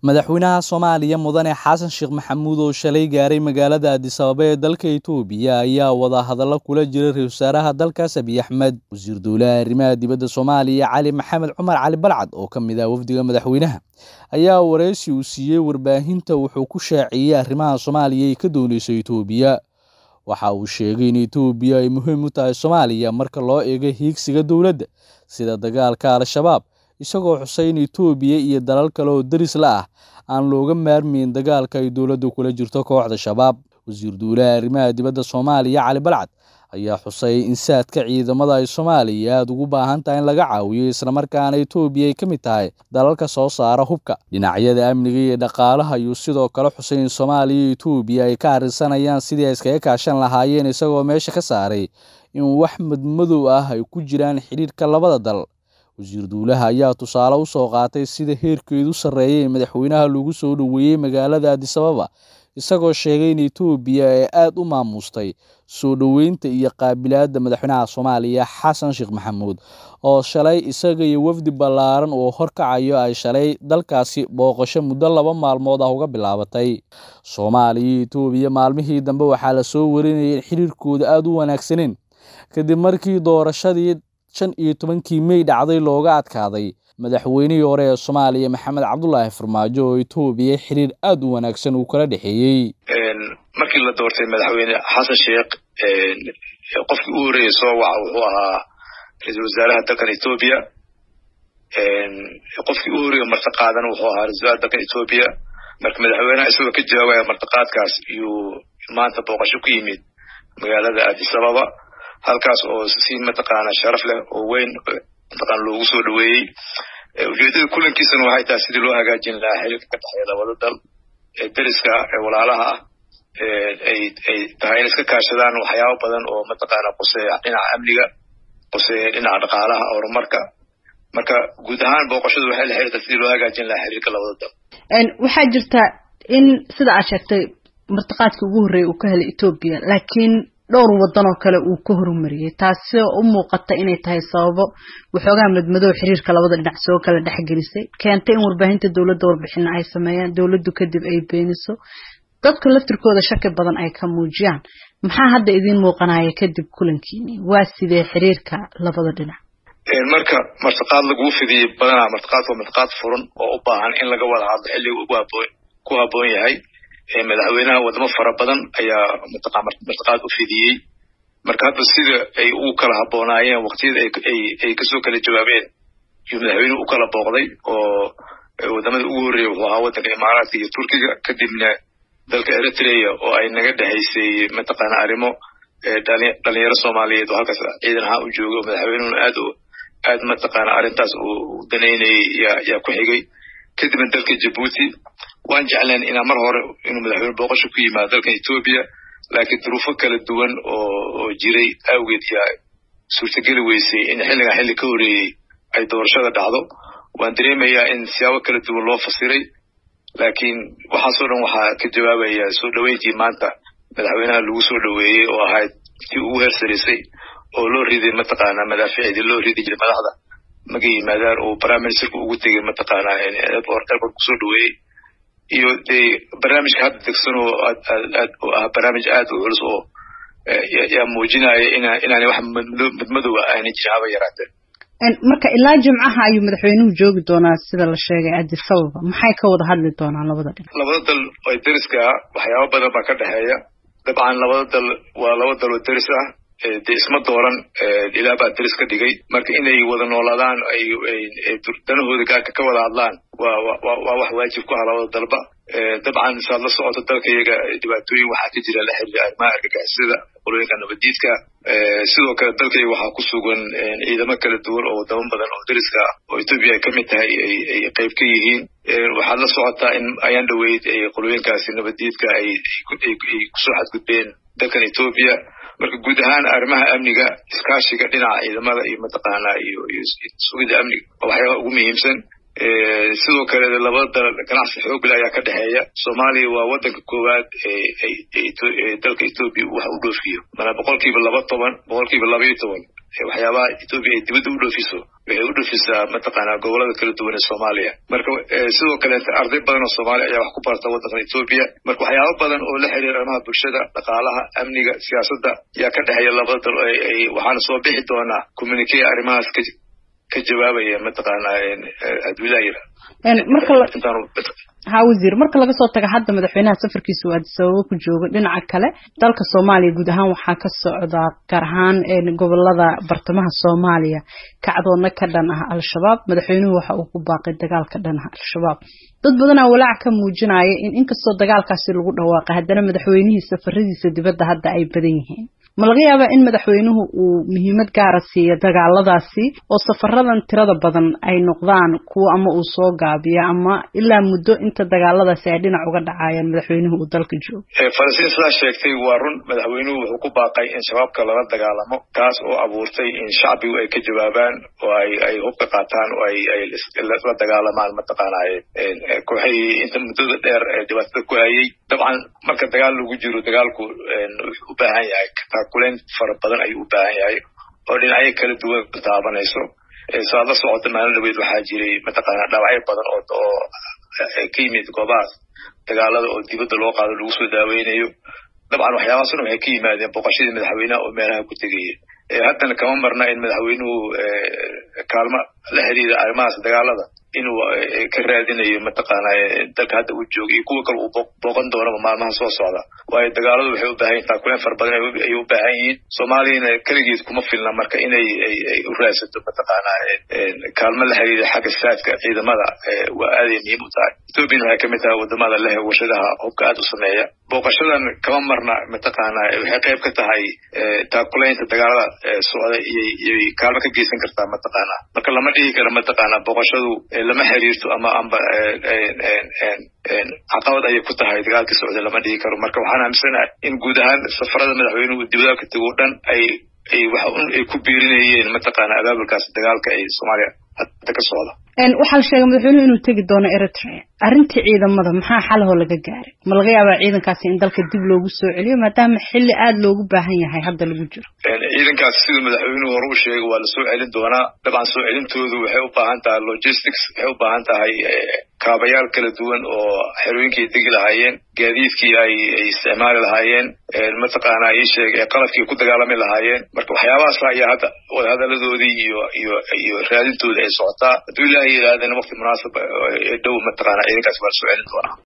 madaxweynaha soomaaliya mudane xasan sheekh maxamuud oo shalay gaaray magaalada adisababa ee dalka itoobiya ayaa wada hadallo kula jiray ra-isul wasaaraha dalkaas abiy axmed wasiir dowlaha arrimaha dibadda soomaaliya cali maxamed cumar cali balcad oo ka mid ah wafdiga madaxweynaha ayaa wareysi uu siiyey warbaahinta wuxuu ku shaaciyey arrimaha soomaaliya ay ka dooneyso itoobiya waxa uu sheegay in itoobiya ay muhiim u tahay soomaaliya marka loo eego hiigsiga dowladda sida dagaalka al-shabaab isagoo xusay in itoobiya iyo dalal kale oo deris la ah aan looga maarmayn dagaalka ay dowladdu kula jirto kooxda shabaab wasiir dowlaha arrimaha dibadda soomaaliya cali balcad ayaa xusay in saadka ciidamada ay soomaaliya aada ugu baahan tahay in laga caawiyo islamarkaana itoobiya ay ka mid tahay dalalka soo saara hubka dhinacyada amniga iyo dhaqaalaha ayuu sidoo kale xusay in soomaaliya iyo itoobiya ay ka arrinsanayaan sidii ay iskaga kaashan lahaayeen isagoo meesha ka saaray in wax madmadow ah ay ku jiraan xidhiirka labada dal wasiir dowlaha ayaa tusaale u soo qaatay sida heerkeedu sarreeyay ee madaxweynaha lagu soo dhoweeyey magaalada adisababa isagoo sheegay in itoobiya ay aada u maamustay soo dhoweynta iyo qaabilaadda madaxweynaha soomaaliya xasan sheekh maxamuud oo shalay isaga iyo wafdi ballaaran oo horkacayo ay shalay dalkaasi booqasho muddo laba maalmood ah uga bilaabatay soomaaliya iyo itoobiya maalmihii dambe waxaa la soo warinayay in xiriirkooda aada u wanaagsaneen kadib markii doorashadii shan iyo tobankii mey dhacday looga adkaaday madaxweynihii hore ee soomaaliya maxamed cabdulaahi farmaajo oo itoobiya xiriir aada u wanaagsan uu kala dhexeeyey markii la doortay madaxweyne xasan sheekh qofkii u horreeyey soo waca wuxuu ahaa ra-iisul wasaaraha dalkan etoobiya qofkii u horreeye martiqaadana wuxuu ahaa ra-isul wasaaraha dalkan etoobiya marka madaxweynaha isagoo ka jawaabaya martiqaadkaas iyuu maanta booqasho ku yimid magaalada adisababa halkaas oo si mataqaana sharaf leh oo weyn mataqaana loogu soo dhoweeyey ujeedada kulankiisana waxay tahay sidii loo hagaajin lahaa xiriirka ka dhexeeya labada dal ee deriska ee walaalaha ah ay ay tahay in iska kaashadaan waxyaabo badan oo mataqaana quseeya dhinaca amniga quseeya dhinaca dhaqaalaha horumarka marka guud ahaan booqashadu waxay la xiriirtaa sidii loo hagaajin lahaa xiriirka labada dal waxaa jirta in sida aad sheegtay martiqaadkii ugu horreeyay uu ka helay etoobiya laakiin dhowr waddan oo kale uu ka horumariyey taasi oo u muuqata inay tahay sababo waxoogaa madmadow xiriirka labada dhinac soo kala dhexgelisay keentay in warbaahinta dowladda warbixina ay sameeyaan dowladdu kadib ay beeniso dadku laftirkooda shaki badan ay ka muujiyaan maxaa hadda idiin muuqanaya kadib kulankiini waa sidee xiriirka labada dhinac marka martiqaad laguu fidiyey badanaa martiqaadka waa martiqaad furan oo u baahan in laga wada hadlo xilliga ugu haboon ku habboon yahay madaxweynaha wadamo fara badan ayaa martiqaad u fidiyey marka hadda sida ay ugu kala habboonaayeen waqtiyada ay kasoo kala jawaabeen yuu madaxweynuhu u kala booqday oo wadamada ugu horreeya wuxuu ahaa waddanka imaaraadka iyo turkiga kadibna dalka eritrea oo ay naga dhexaysay mataqaana arrimo dhalinyaro soomaaliyeed oo halkaas ciidan ahaan u jooga madaxweynuhuna aad aad mataqaana arrintaas uu danaynayay yaa ku xigay kadibna dalka jabuuti waan jecleen inaa mar hore inuu madaxweyne booqasho ku yimaado dalkan etoobiya laakiin duruufo kala duwan oo oo jiray awgeed yaa suurtageli weysay in xilligan xilli ka horreeyey ay doorashada dhacdo waan dareemayaa in siyaabo kala duwan loo fasiray laakiin waxaasoo dhan waxaa ka jawaabaya soo dhoweyntii maanta madaxweynaha lagu soo dhoweeyey oo ahayd tii ugu heersarisay oo loo riday mataqaana madaaficdii loo ridi jiray madaxda maga yimaadaan oo prime ministerka ugu tegay mataqaana airport kusoo dhoweeyey iyo dee barnaamijka hadda degsan oo aad oo ah barnaamij aad u culus oo yaa muujinaya ina inaanay wax madmadowa aanay jirin haba yaraatee marka ilaa jimcaha ayuu madaxweynuhu joogi doonaa sida la sheegay adisababa maxay ka wada hadli doonaan labada dhinac labada dal oo deriska ah waxyaabo badan baa ka dhexeeya dabcan labada dal waa laba dal oo deris ah dee isma dooran ilaa baa deris ka dhigay marka inay wada noolaadaan ay danahooda gaarka ka wada hadlaan waa waa wax waajib ku ah labada dalba dabcan saad la socoto dalka iyaga dhibaatooyin waxaa ka jira la xiriira arrimaha argagixisada qolooyinka nabadiidka sidoo kale dalkayga waxaa ku sugan ciidamo kala duwan oo wadamo badan oo deriska ah oo etoobiya ay ka mid tahay ay qayb ka yihiin waxaad la socotaa in ayaan dhoweyd qolooyinkaasi nabadiidka ay kusoo xadgudbeen dalkan etoobiya marka guud ahaan arrimaha amniga iskaashiga dhinaca ciidamada iyo mataqaana iyo iyo sugida amniga waa waxyaabaha ugu muhiimsan sidoo kale labada dal ganacsi xoogle ayaa ka dhexeeya soomaaliya waa wadanka koowaad ee dalka etoobiya wax u dhoofiyo mana boqolkiiba laba toban boqolkiiba laba iyo toban waxyaabaha etoobiya ay dibadda u dhoofiso waxay u dhoofisaa mataqaanaa gobolada kala duwan ee soomaaliya marka sidoo kaleete arday badan oo soomaaliya ayaa wax ku barta waddankan etoobiya marka waxyaaba badan oo la xiriira arrimaha bulshada dhaqaalaha amniga siyaasadda ayaa ka dhexeeya labada dal waxaana soo bixi doonaa communicate arrimahaas ka ka jawaabaya mataqaanaa adwilayra ha wasiir marka laga soo taga hadda madaxweynaha safarkiisa uu addisababo ku joogo dhinaca kale dalka soomaaliya guud ahaan waxaa ka socdaa gaar ahaan gobolada bartamaha soomaaliya kacdoonna ka dhan ah al-shabaab madaxweynuhu waxa uu ku baaqay dagaal ka dhan ah al-shabaab dad badanaa walaac ka muujinaya in inkastoo dagaalkaasi lagu dhawaaqay haddana madaxweynihii safaradiisa dibadda hadda ay badan yihiin ma laga yaabaa in madaxweynuhu uu muhiimad gaara siiyo dagaaladaasi oo safaradan tirada badan ay noqdaan kuwo ama uu soo gaabiyo ama ilaa muddo inta dagaaladaasi ay dhinac uga dhacayaan madaxweynuhu uu dalka joogo falastiin sidaa sheegtay waa run madaxweynuhu wuxuu ku baaqay in shabaabka lala dagaalamo taas oo abuurtay in shacbigu ay ka jawaabaan oo ay ay hubka qaataan oo ay ay la dagaalamaan mataqaanaaye kooxihii inta muddada dheer ee dhibaatada ku hayay dabcan marka dagaal lagu jiro dagaalku wuxuu u baahan yahay taakuleyn fara badan ayuu u baahan yahay oo dhinacyo kala duwan taabanayso saad la socota maalin dhaweyd waxaa jiray mataqaanaa dhaawacyo badan oo oo ka yimid goobahaas dagaalada oo dibadda loo qaado lagu soo daaweynayo dabcan waxyaabahaas dhan waxay ka yimaadeen booqashadii madaxweynaha oo meelaha ku tegaya haddana kama marna in madaxweynuhu kaalmo la xiriira arrimahaas dagaalada inuu ka raadinayo mataqaanaa dalka hadda uu jooga iyo kuwa kale uu booqan doonaba maalmaha soo socda waayo dagaaladu waxay u baahan yihin taakuleen fara badan ayay u baahan yihiin soomaaliyana keligeed kuma filna marka inay ay u raadsato mataqaanaa kaalmo la xiriira xagga saadka ciidamada waa aaday muhiim u tahay ethoobiana waxay kamid tahay wadamada leh warshadaha hubka aada u sameeya booqashadan kama marna mataqaanaa waxay qayb ka tahay taakuleynta dagaalada socda iyay kaalmo ka geysan kartaa mataqaanaa marka lama dhihi karo mataqaanaa booqashadu lama xiriirto ama amba caqabad ayay ku tahay dagaalkii socda lama dhihi karo marka waxaan aaminsanahay in guud ahaan safarada madaxweynuhu dibadaha ka tego o dhan ay ay wax un ay ku biirinayeen mataqaana abaabulkaas dagaalka ay soomaaliya hadda ka socda waxaa la sheegay madaxweynuhu inuu tegi doono eritrea arrintii ciidamada maxaa xalahoo laga gaaray ma laga yaabaa ciidankaasi in dalka dib loogu soo celiyo maadaama xilli aada loogu baahan yahay hadda lagu jiro ciidankaas siduu madaxweynuhu hore u sheegay waa lasoo celin doonaa dabcan soo celintoodu waxay u baahan tahay logistics waxay u baahan tahay kaabayaal kala duwan oo xerooyinkii degi lahaayeen gaadiidkii ay ay isticmaali lahaayeen mataqaanaa ii sheeg qalabkii ku dagaalami lahaayeen marka waxyaabahaas ayaa hadda wadahadaladoodii iyo iyo iyo raadintooda ay socotaa hadduu ilaahay yidhaahdana waqti munaasab ee dhow mataqaana ciidankaas waa lasoo celin doonaa